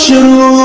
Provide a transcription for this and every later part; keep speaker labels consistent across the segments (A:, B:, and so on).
A: አብሽሩ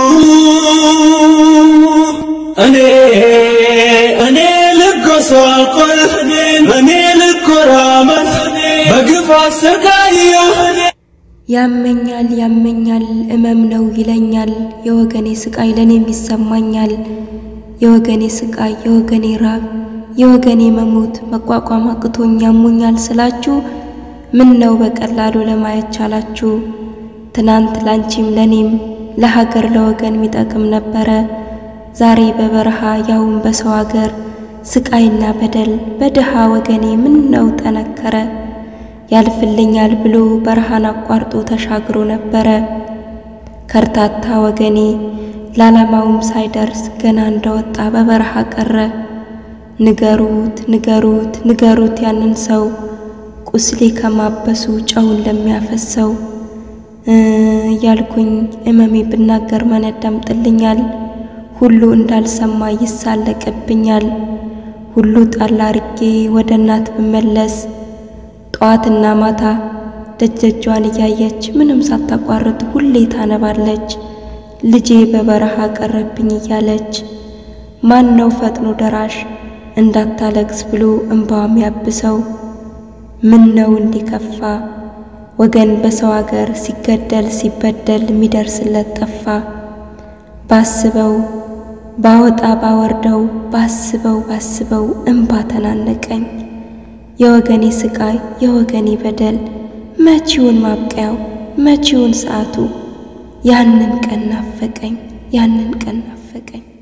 A: እኔ እኔ ልጎሳቆል እኔ ልኮራመት በግፍ አሰቃየሁ
B: ያመኛል ያመኛል እመም ነው ይለኛል የወገኔ ስቃይ ለኔም ይሰማኛል የወገኔ ስቃይ የወገኔ ራብ የወገኔ መሞት መቋቋም አቅቶኝ ያሙኛል ስላችሁ ምን ነው በቀላሉ ለማየት ቻላችሁ ትናንት ላንቺም ለኔም ለሀገር ለወገን የሚጠቅም ነበረ ዛሬ በበረሃ ያውን በሰው ሀገር ስቃይና በደል በድሃ ወገኔ ምን ነው ጠነከረ ያልፍልኛል ብሎ በረሃን አቋርጦ ተሻግሮ ነበረ ከርታታ ወገኔ ለዓላማውም ሳይደርስ ገና እንደወጣ በበረሃ ቀረ ንገሩት ንገሩት ንገሩት ያንን ሰው ቁስሌ ከማበሱ ጨውን ለሚያፈሰው እያልኩኝ እመሜ ብናገር ማን ያዳምጥልኛል? ሁሉ እንዳልሰማ ይሳለቅብኛል። ሁሉ ጣል አርጌ ወደ እናት ብመለስ ጠዋትና ማታ ደጀጇን እያየች ምንም ሳታቋርጥ ሁሌ ታነባለች። ልጄ በበረሃ ቀረብኝ እያለች ማን ነው ፈጥኖ ደራሽ እንዳታለቅስ ብሎ እንባዋም ያብሰው? ምን ነው እንዲከፋ ወገን በሰው አገር ሲገደል ሲበደል የሚደርስለት ጠፋ። ባስበው ባወጣ ባወርደው ባስበው ባስበው እንባ ተናነቀኝ። የወገኔ ስቃይ የወገኔ በደል መቼውን ማብቂያው መቼውን ሰዓቱ ያንን ቀን ናፈቀኝ ያንን ቀን ናፈቀኝ።